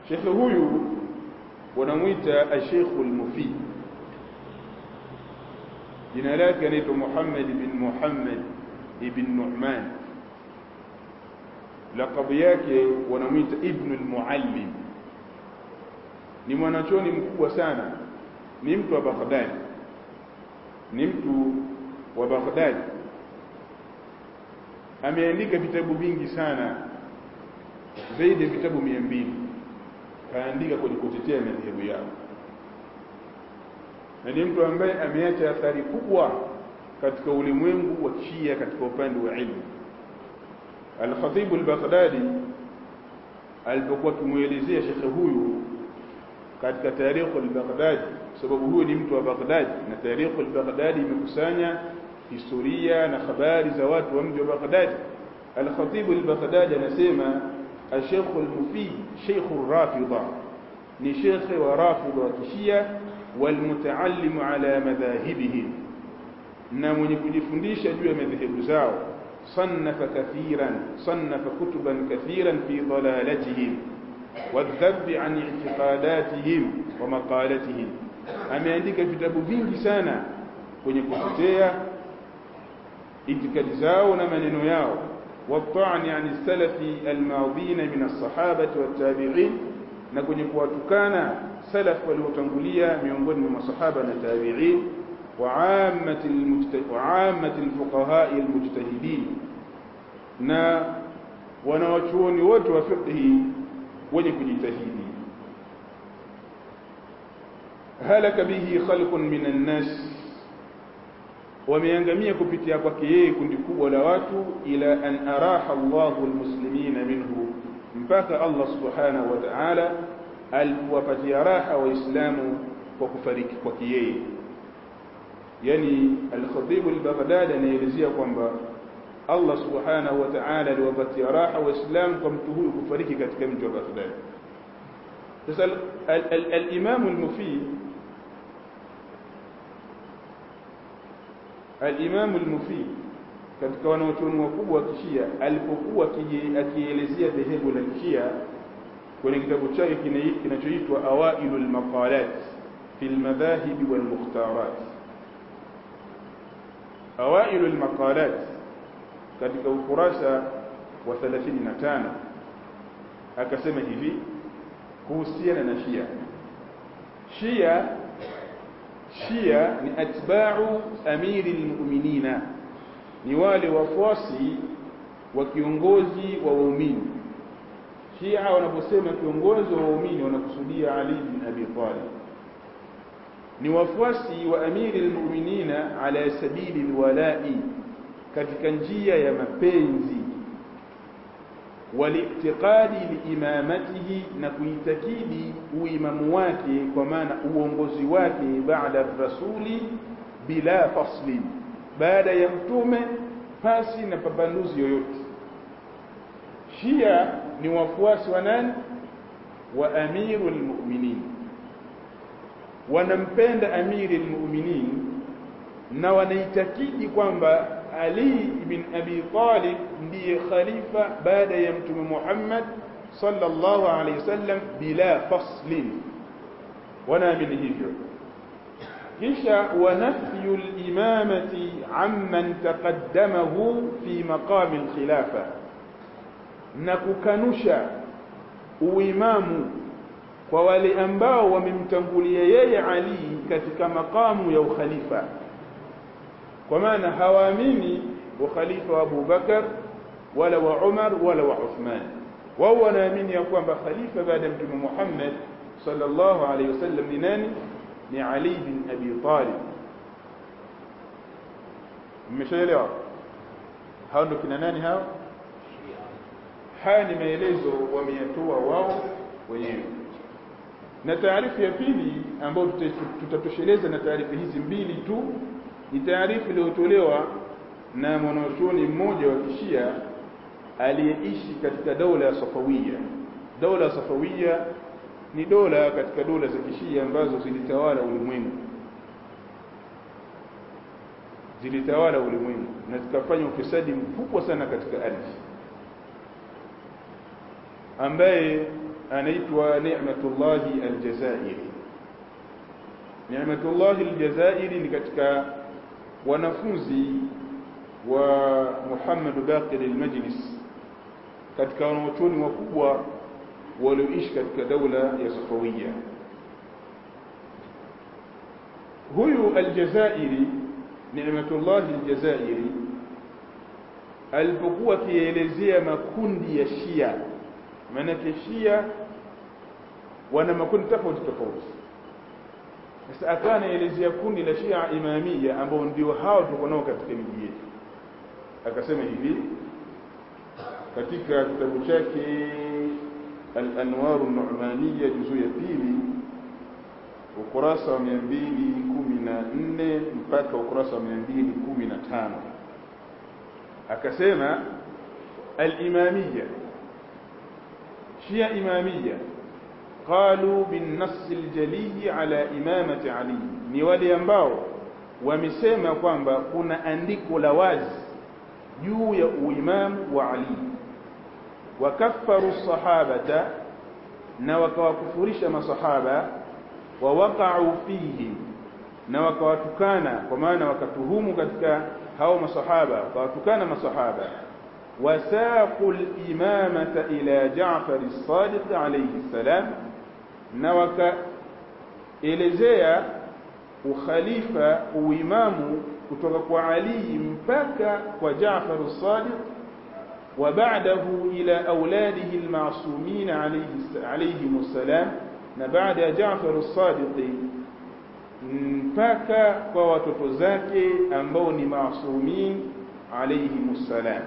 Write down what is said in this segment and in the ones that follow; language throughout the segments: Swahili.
shekhe huyu wanamwita ashekhu lmufid jina lake anaitwa muhammad bin muhammad ibn nu'man lakabu yake wanamwita ibnu lmuallim ni mwanachoni mkubwa sana ni mtu wa baghdadi ni mtu wa baghdadi ameandika vitabu vingi sana zaidi ya vitabu mia mbili kaandika kwenye kutetea madhehebu yao na ni mtu ambaye ameacha athari kubwa katika ulimwengu wa Shia katika upande wa ilmu. Al-Khatib al-Baghdadi alipokuwa akimwelezea shekhe huyu katika tarikhu al-Baghdadi, sababu huyu ni mtu wa Baghdadi na tarikhu al-Baghdadi imekusanya historia na habari za watu wa mji wa Baghdadi. Al-Khatib al-Baghdadi anasema الشيخ المفيد شيخ الرافضة ni shekhe wa rafidha wa kishia walmutaallimu ala madhahibihim na mwenye kujifundisha juu ya madhehebu zao sannafa kathiran sannafa kutuban kathiran fi dalalatihim wadhabi an i'tiqadatihim wa maqalatihim ameandika vitabu vingi sana kwenye kutetea itikadi zao na maneno yao والطعن عن السلف الماضين من الصحابة والتابعين na kwenye kuwatukana salaf waliotangulia miongoni mwa masahaba na tabi'in wa ammati alfuqaha almujtahidin na wanawachuoni wote wa fiqhi wenye kujitahidi halaka bihi khalqun min an-nas wameangamia kupitia kwake yeye kundi kubwa la watu ila an araha Allahu almuslimina minhu mpaka Allah subhanahu wa ta'ala alipowapatia raha waislamu kwa kufariki kwake yeye yani al-Khatib al-Baghdadi anaelezea kwamba Allah subhanahu wa ta'ala aliwapatia raha waislamu kwa mtu huyu kufariki katika mji wa Baghdad sasa al-Imam al-Mufid al-Imam al-Mufid katika wanaochuoni wakubwa wa kishia alipokuwa akielezea dhehebu la kishia kwenye kitabu chake kinachoitwa Awailul Maqalat fi al-Madahib wal Mukhtarat Awailul Maqalat katika ukurasa wa 35 akasema hivi kuhusiana na Shia Shia Shia ni atba'u amiri al-mu'minina ni wale wafuasi wa kiongozi wa waumini Shia wanaposema kiongozi wa waumini wanakusudia Ali bin Abi Talib ni wafuasi wa amiri almu'minina ala sabili alwala'i katika njia ya mapenzi wali'tiqadi liimamatihi na kuitakidi uimamu wake kwa maana uongozi wake baada rasuli bila faslin baada ya mtume pasi na pambanuzi yoyote Shia ni wafuasi wa nani wa amirul mu'minin wanampenda amirul mu'minin na wanaitakidi kwamba Ali ibn Abi Talib ndiye khalifa baada ya mtume Muhammad sallallahu alayhi wasallam bila faslin wanaamini hivyo kisha wanafyu al-imamati amman taqaddamahu fi maqam al-khilafa na kukanusha uimamu kwa wale ambao wamemtangulia yeye Ali katika makamu ya ukhalifa kwa maana hawaamini ukhalifa wa Abu Bakar wala wa Umar wala wa Uthman wao wanaamini ya kwamba khalifa baada ya mtume Muhammad sallallahu alaihi wasallam ni nani ni Ali bin Abi Talib mmeshaelewa hao ndio kina nani hao haya ni maelezo wameyatoa wao wenyewe na taarifu ya pili ambayo tutatosheleza na taarifa hizi mbili tu ni taarifa iliyotolewa na mwanachuoni mmoja wa kishia aliyeishi katika dola ya Safawia. Dola ya Safawia ni dola katika dola za kishia ambazo zilitawala ulimwengu, zilitawala ulimwengu na zikafanya ufisadi mkubwa sana katika ardhi, ambaye anaitwa Ni'matullah al-Jazairi Ni'matullah al-Jazairi ni katika wanafunzi wa Muhammad Baqir al-Majlis katika wanachuoni wakubwa walioishi katika daula ya Safawiya huyu al-Jazairi Ni'matullah al-Jazairi alipokuwa akielezea makundi ya Shia maanake Shia wana makundi tofauti tofauti sasa akawa anaelezea kundi la Shia Imamia ambao ndio hao tuko nao katika miji yetu akasema hivi katika kitabu chake Al-Anwar an-Nu'maniyya juzu ya pili ukurasa wa 214 mpaka ukurasa wa 215 akasema al-imamiyya shia imamiyya qalu bin nass al-jali ala imamati ali ni wale ambao wamesema kwamba kuna andiko la wazi juu ya uimamu wa ali wakaffaru sahabata na wakawakufurisha masahaba wa waqa'u fihi na wakawatukana kwa maana wakatuhumu katika hao masahaba wakawatukana masahaba wasaqu al-imamata ila Ja'far as-Sadiq alayhi salam na wakaelezea ukhalifa uimamu kutoka kwa Ali mpaka kwa Ja'far as-Sadiq وبعده إلى أولاده المعصومين عليه عليهم السلام na baada ya Jaafar as-Sadiq mpaka kwa watoto zake ambao ni maasumin alayhimussalam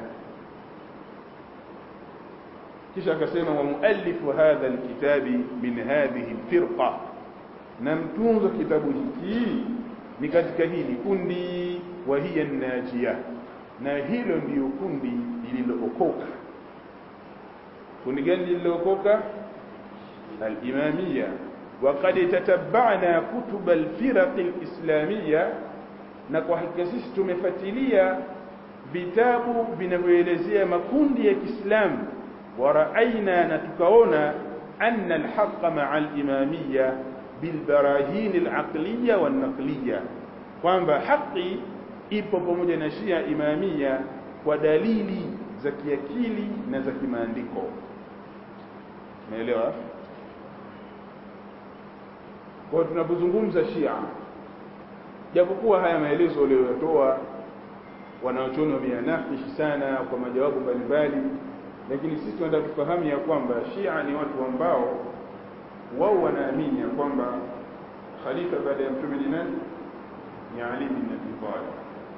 kisha akasema wa muallifu hadha alkitabi min hadhihi alfirqa na mtunzo kitabu hiki ni katika hili kundi wa hiya najia na hilo ndiyo kundi lililookoka kundi gani lililookoka الإمامية وقد تتبعنا كتب الفرق الإسلامية نكو hakikisisi tumefuatilia vitabu vinavyoelezea makundi ya Kiislamu ورأينا na tukaona أن الحق مع الإمامية بالبراهين العقلية والنقلية kwamba haki ipo pamoja na Shia Imamia kwa dalili za kiakili na za kimaandiko. Umeelewa? Kwa tunapozungumza Shia, japokuwa haya maelezo waliyoyatoa wanaochuoni wameanafishi sana kwa majawabu mbalimbali, lakini sisi tunataka tufahamu ya kwamba Shia ni watu ambao wao wanaamini ya kwamba khalifa baada ya mtume ni nani? Ni Ali bin Abi Talib,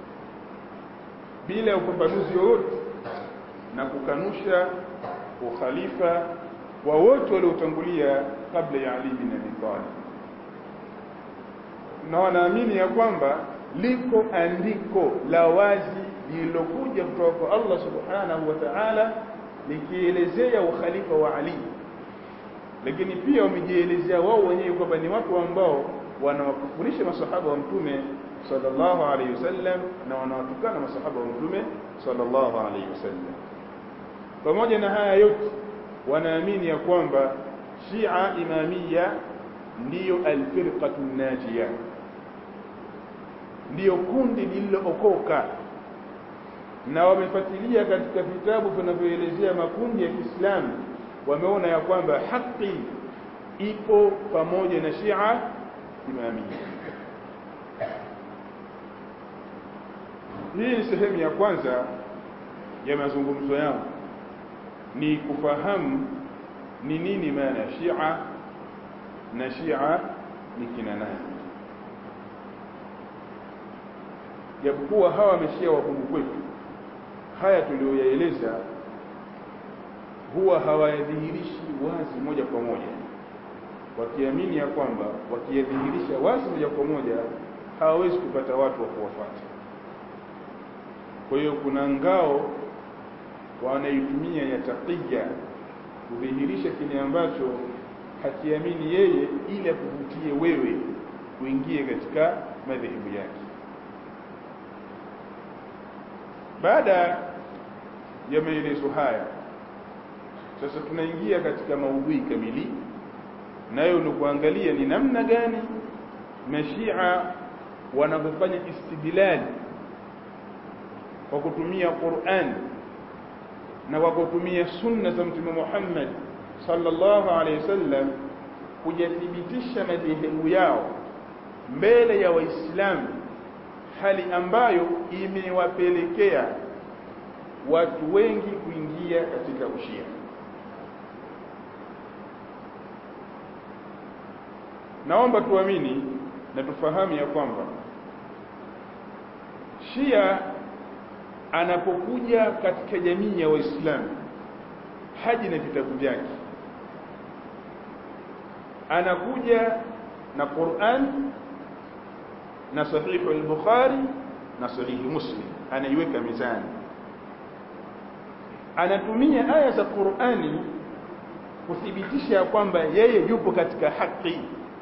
bila upambanuzi wowote na kukanusha ukhalifa wa wote waliotangulia kabla ya Ali bin Abi Talib na wanaamini ya kwamba liko andiko la wazi lililokuja kutoka kwa Allah subhanahu wa ta'ala likielezea ukhalifa wa Ali, lakini pia wamejielezea wao wenyewe kwamba ni watu ambao wanawakufurisha masahaba wa mtume sallallahu alaihi wasallam na wanawatukana masahaba wa mtume sallallahu alaihi wasallam. Pamoja na haya yote, wanaamini ya kwamba Shia Imamia ndiyo alfirqatu najia ndiyo kundi lililookoka na wamefuatilia katika vitabu vinavyoelezea makundi ya Kiislamu wameona ya kwamba haki ipo pamoja na Shia Imamia hii ni sehemu ya kwanza ya mazungumzo yangu ni kufahamu ni nini maana ya Shia na Shia ni kina nani japokuwa hawa wameshia wakungu kwetu haya tuliyoyaeleza huwa hawayadhihirishi wazi moja kwa moja wakiamini ya kwamba wakiyadhihirisha wazi moja kwa moja hawawezi kupata watu wa kuwafuata kwa hiyo kuna ngao wanaitumia ya taqiya kudhihirisha kile ambacho hakiamini yeye ili akuvutie wewe uingie katika madhehebu yake baada ya maelezo haya sasa tunaingia katika maudhui kamili nayo ni kuangalia ni namna gani mashia wanavyofanya istidlali kwa kutumia Qur'an na kwa kutumia sunna za mtume Muhammad sallallahu alaihi wasallam kujathibitisha madhehebu yao mbele ya waislamu hali ambayo imewapelekea watu wengi kuingia katika ushia naomba tuamini na tufahamu ya kwamba shia anapokuja katika jamii ya waislamu haji na vitabu vyake anakuja na Qur'an na sahihu al-Bukhari na sahihi Muslim anaiweka mizani anatumia aya za Qur'ani kuthibitisha kwamba yeye yupo katika haki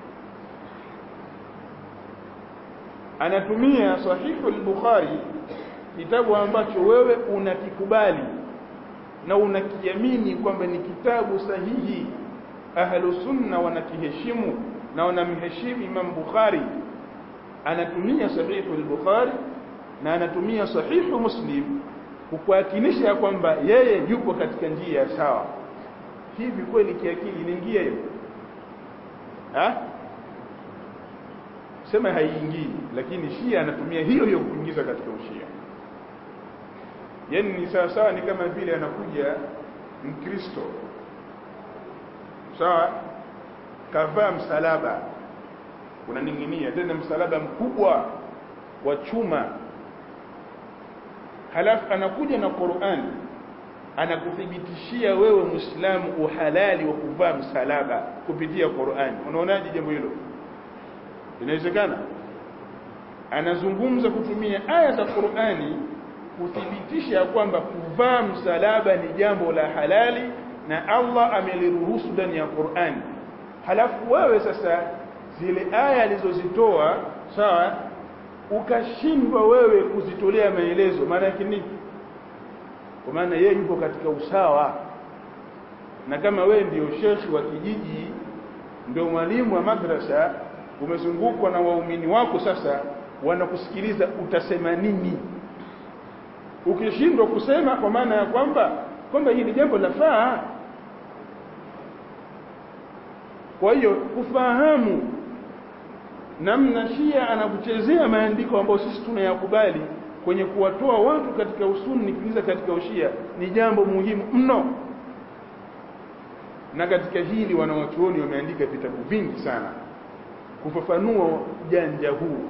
anatumia sahihu al-Bukhari kitabu ambacho wewe unakikubali na unakiamini kwamba ni kitabu sahihi ahlu sunna wanakiheshimu na wanamheshimu Imam Bukhari anatumia sahihu al-Bukhari na anatumia sahihu Muslim kukuakinisha kwamba yeye yupo katika njia sawa hivi kweli kiakili inaingia hiyo ha sema haiingii lakini Shia anatumia hiyo hiyo kuingiza katika ushia yani ni sawa sawa ni kama vile anakuja mkristo sawa kavaa msalaba unaning'inia tena msalaba mkubwa wa chuma halafu anakuja na Qur'an anakuthibitishia wewe Muislamu uhalali wa kuvaa msalaba kupitia Qur'an unaonaje jambo hilo inawezekana anazungumza kutumia aya za Qur'ani kuthibitisha kwamba kuvaa msalaba ni jambo la halali na Allah ameliruhusu ndani ya Qur'an halafu wewe sasa zile aya alizozitoa sawa ukashindwa wewe kuzitolea maelezo maana yake nini kwa maana yeye yupo katika usawa na kama wewe ndio shekhi wa kijiji ndio mwalimu wa madrasa umezungukwa na waumini wako sasa wanakusikiliza utasema nini ukishindwa kusema kwa maana ya kwamba kwamba hili jambo lafaa kwa hiyo kufahamu namna Shia anakuchezea maandiko ambayo sisi tunayakubali kwenye kuwatoa watu katika usuni kuingiza katika ushia ni jambo muhimu mno na katika hili wanawachuoni wameandika vitabu vingi sana kufafanua janja huu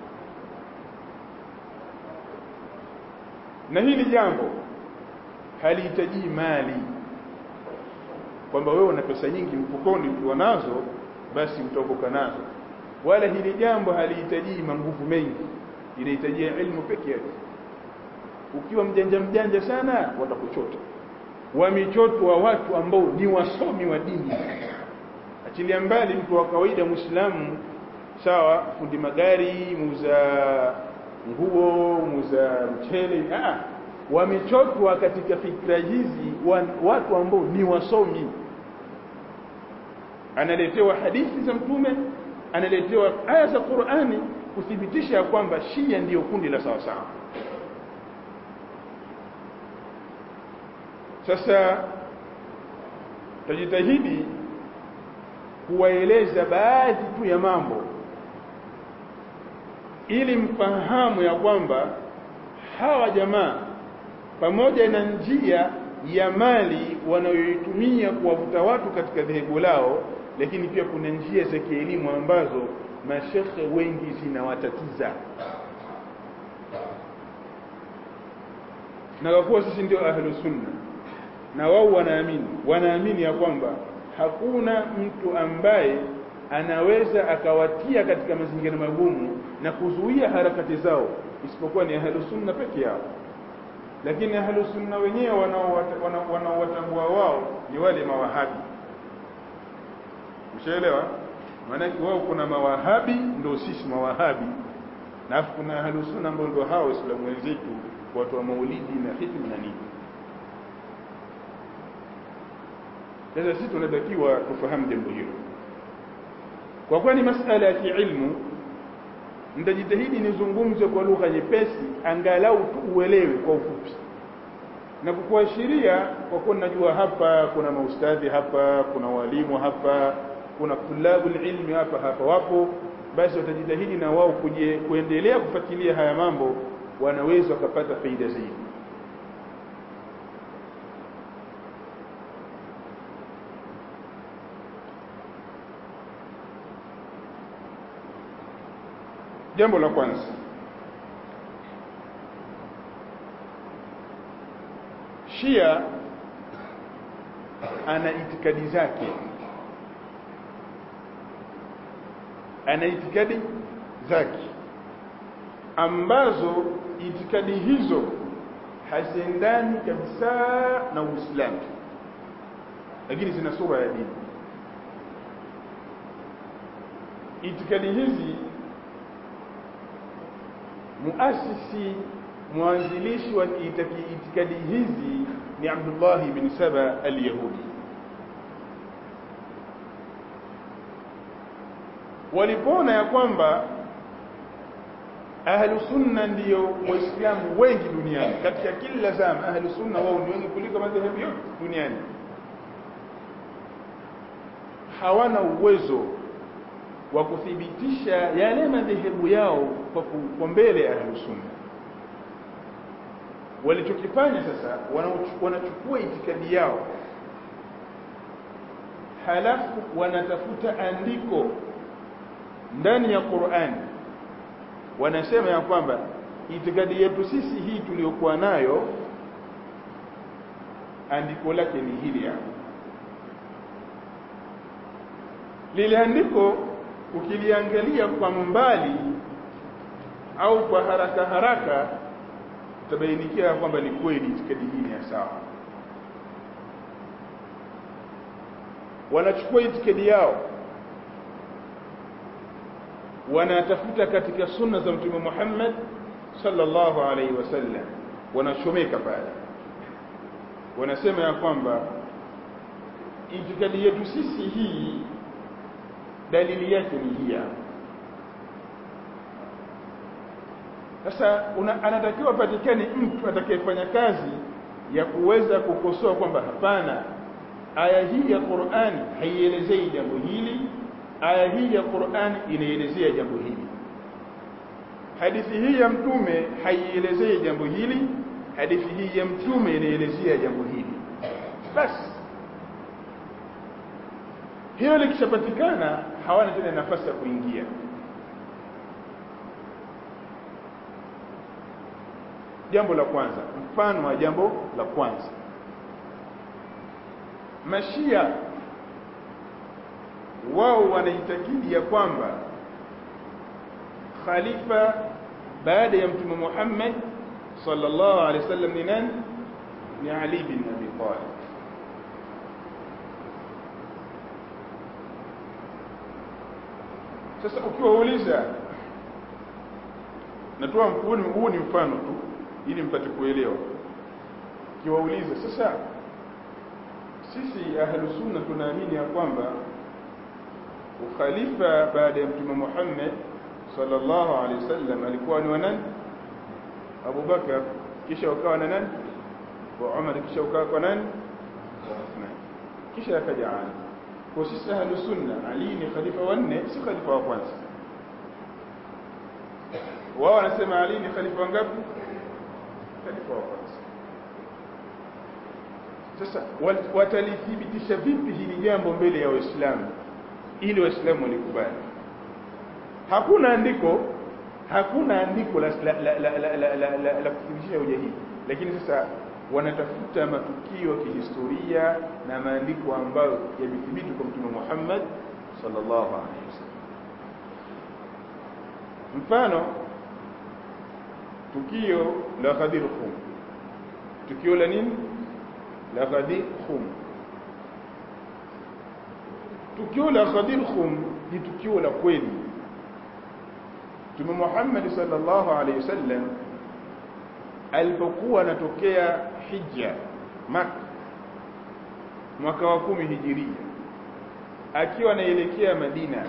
na hili jambo halihitaji mali kwamba wewe una pesa nyingi mfukoni ukiwa nazo basi utaokoka nazo wala hili jambo halihitaji manguvu mengi inahitaji ilmu peke yake ukiwa mjanja mjanja sana watakuchota wamichoto wa watu ambao ni wasomi wa dini achilia mbali mtu wa kawaida muislamu sawa fundi magari muuza nguo muuza mchele ah wamechotwa katika fikra hizi watu ambao ni wasomi analetewa hadithi za mtume analetewa aya za Qur'ani kuthibitisha kwamba Shia ndiyo kundi la sawa sawa sasa tajitahidi kuwaeleza baadhi tu ya mambo ili mfahamu ya kwamba hawa jamaa pamoja na njia ya mali wanayoitumia kuwavuta watu katika dhehebu lao lakini pia kuna njia za kielimu ambazo mashekhe wengi zinawatatiza na kwa kuwa sisi ndio ahlu sunna na wao wanaamini wanaamini ya kwamba hakuna mtu ambaye anaweza akawatia katika mazingira magumu na kuzuia harakati zao isipokuwa ni ahlu sunna peke yao lakini ahlu sunna wenyewe wanaowatambua wao ni wale mawahabi ushaelewa maanake wao kuna mawahabi ndio sisi mawahabi na afu kuna ahlu sunna ambao ndio hao waislamu wenzetu watu wa maulidi na hikma na nini sasa sisi tunatakiwa tufahamu jambo hilo kwa kuwa ni masala ya kiilmu nitajitahidi nizungumze kwa lugha nyepesi angalau tu uelewe kwa ufupi na kukuashiria kwa kuwa najua hapa kuna maustadhi hapa kuna walimu hapa kuna tulabu ilmi hapa hapa wapo basi watajitahidi na wao kuje kuendelea kufuatilia haya mambo wanaweza wakapata faida zaidi jambo la kwanza Shia ana itikadi zake ana itikadi zake ambazo itikadi hizo haziendani kabisa na Uislamu lakini zina sura ya dini itikadi hizi muasisi mwanzilishi wa itikadi hizi ni Abdullah bin Saba al-Yahudi walipoona ya kwamba ahlu sunna ndiyo waislamu wengi duniani katika kila zama ahlu sunna wao ni wengi kuliko madhehebu yote duniani hawana uwezo wa kuthibitisha yale madhehebu yao kwa, kwa mbele ya ahlu sunna walichokifanya sasa wanachukua itikadi yao halafu wanatafuta andiko ndani ya Qur'an wanasema ya kwamba itikadi yetu sisi hii tuliyokuwa nayo andiko lake ni hili hapa lile andiko ukiliangalia kwa mbali au kwa haraka haraka utabainikia kwamba ni kweli itikadi hii ni ya sawa wanachukua itikadi yao wanatafuta katika sunna za mtume Muhammad sallallahu alaihi wasallam wanachomeka pale wanasema ya kwamba itikadi yetu sisi hii dalili yake ni hii sasa anatakiwa patikane mtu atakayefanya kazi ya kuweza kukosoa kwamba hapana aya hii ya Qur'an haielezei jambo hili aya hii ya Qur'an inaelezea jambo hili hadithi hii ya mtume haielezei jambo hili hadithi hii ya mtume inaelezea jambo hili basi hilo likishapatikana hawana tena nafasi ya kuingia jambo la kwanza mfano wa jambo la kwanza mashia wao wanaitakidi ya kwamba khalifa baada ya mtume Muhammad sallallahu alaihi wasallam ni nani ni Ali bin Abi Talib sasa ukiwauliza natoa huu ni mfano tu ili mpate kuelewa ukiwauliza sasa sisi ahlu sunna tunaamini ya kwamba ukhalifa baada ya mtume Muhammad sallallahu alaihi wasallam alikuwa ni wa nani Abu Bakar kisha ukawa na nani wa Umar kisha ukawa kwa nani wa Uthman kisha akaja Ali kwa sisi ahlu sunna Ali ni khalifa wa nne si khalifa wa kwanza wao wanasema Ali ni khalifa wangapi khalifa wa kwanza sasa watalithibitisha vipi hili jambo mbele ya waislamu ili waislamu walikubali hakuna andiko hakuna andiko la la la la, la, la, la, la, la kuthibitisha hoja hii lakini sasa wanatafuta matukio ya kihistoria na maandiko ambayo yamethibiti kwa mtume Muhammad sallallahu alaihi wasallam mfano tukio la Ghadir Khum tukio la nini la Ghadir Khum tukio la Ghadir Khum ni tukio la kweli Mtume Muhammad sallallahu alaihi wasallam alipokuwa anatokea hija Makka mwaka wa kumi hijiria akiwa anaelekea Madina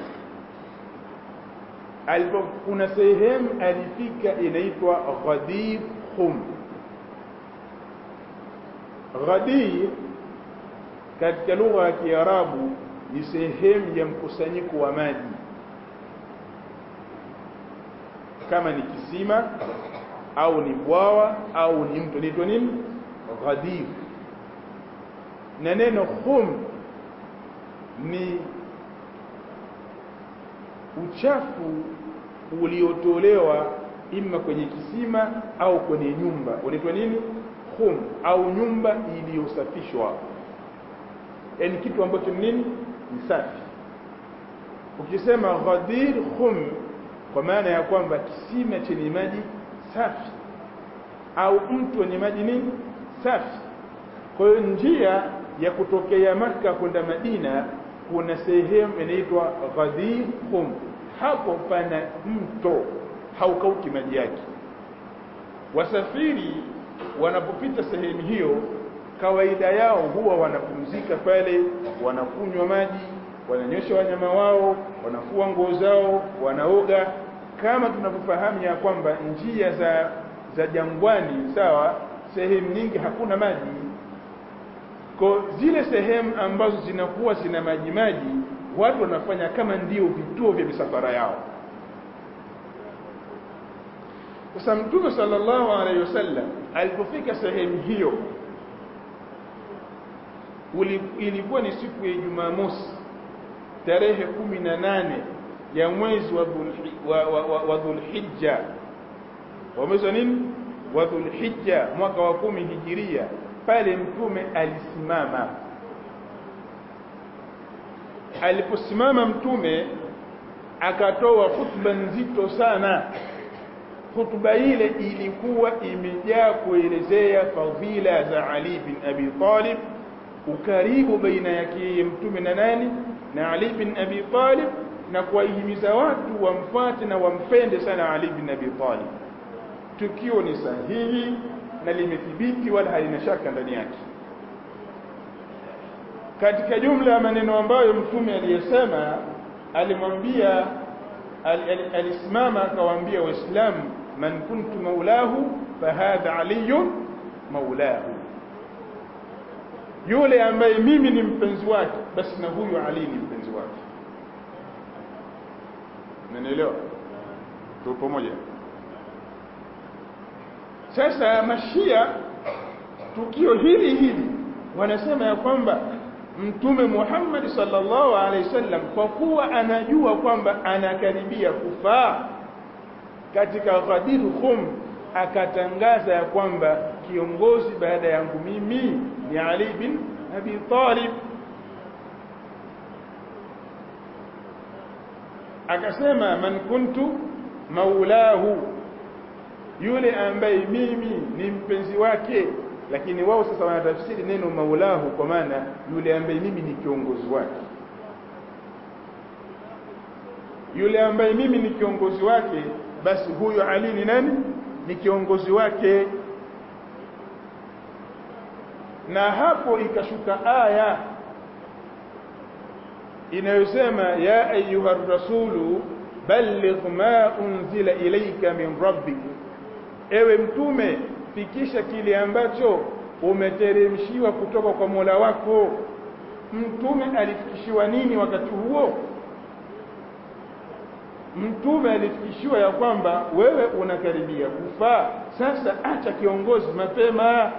alipo kuna sehemu alifika inaitwa Ghadir Khum Ghadir katika lugha ya Kiarabu ni sehemu ya mkusanyiko wa maji kama ni kisima au ni bwawa au ni mto inaitwa nini Ghadir na neno khum ni uchafu uliotolewa ima kwenye kisima au kwenye nyumba unaitwa nini khum au nyumba iliyosafishwa yani kitu ambacho ni nini ni safi ukisema ghadir khum kwa maana ya kwamba kisima chenye maji safi au mtu wenye maji nini safi kwa hiyo njia ya kutokea maka kwenda Madina kuna sehemu inaitwa Ghadir Khum hapo pana mto haukauki maji yake wasafiri wanapopita sehemu hiyo kawaida yao huwa wanapumzika pale wanakunywa maji wananyosha wanyama wao wanafua nguo zao wanaoga kama tunavyofahamu ya kwamba njia za za jangwani sawa sehemu nyingi hakuna maji kwa zile sehemu ambazo zinakuwa zina maji maji watu wanafanya kama ndio vituo vya misafara yao sasa mtume sallallahu alaihi wasallam alipofika sehemu hiyo ilikuwa ni siku ya Jumamosi tarehe kumi na nane ya mwezi wa wa, wa, wa, wa Dhulhijja wa mwezi wa nini wa Dhulhijja mwaka wa kumi hijiria pale mtume alisimama aliposimama mtume akatoa hutuba nzito sana hutuba ile ilikuwa imejaa kuelezea fadhila za Ali bin Abi Talib ukaribu baina yake mtume na nani na Ali bin Abi Talib na kuwahimiza watu wamfuate na wampende sana Ali bin Abi Talib tukio ni sahihi na limethibiti wala halina shaka ndani yake katika jumla ya maneno ambayo mtume aliyesema alimwambia alisimama akawaambia waislamu man kuntu maulahu fahadha aliyun maulahu yule ambaye mimi ni mpenzi wake basi na huyu ali ni mpenzi wake nanielewa tupo pamoja sasa mashia tukio hili hili wanasema ya kwamba mtume Muhammad sallallahu alaihi wasallam kwa kuwa anajua kwamba anakaribia kufaa katika Ghadir Khum akatangaza ya kwamba kiongozi baada yangu mimi ni Ali bin Abi Talib akasema man kuntu maulahu yule ambaye mimi ni mpenzi wake lakini wao sasa wanatafsiri neno maulahu kwa maana yule ambaye mimi ni kiongozi wake yule ambaye mimi ni kiongozi wake basi huyo Ali ni nani ni kiongozi wake na hapo ikashuka aya inayosema ya ayuha rasulu balligh ma unzila ilayka min rabbik ewe mtume fikisha kile ambacho umeteremshiwa kutoka kwa Mola wako mtume alifikishiwa nini wakati huo mtume alifikishiwa ya kwamba wewe unakaribia kufa sasa acha kiongozi mapema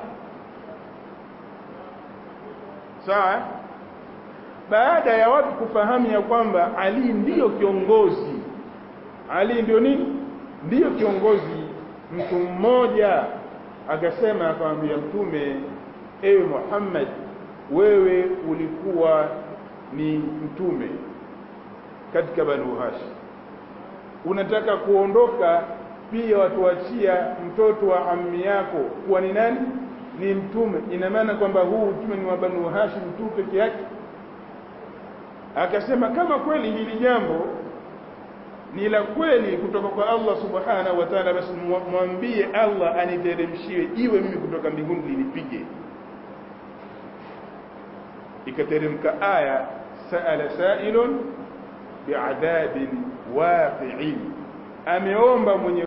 sawa baada ya watu kufahamu ya kwamba Ali ndiyo kiongozi Ali ndio nini ndiyo kiongozi mtu mmoja akasema akamwambia mtume ewe Muhammad wewe ulikuwa ni mtume katika Banu Hashim unataka kuondoka pia watuachia mtoto wa ammi yako kuwa ni nani ni mtume ina maana kwamba huu utume ni wa Banu Hashim tu peke yake akasema kama kweli hili jambo ni la kweli kutoka kwa Allah subhanahu wa ta'ala basi mwambie Allah aniteremshie iwe mimi kutoka mbinguni linipige ikateremka aya saala sailun biadhabin waqi'in ameomba mwenye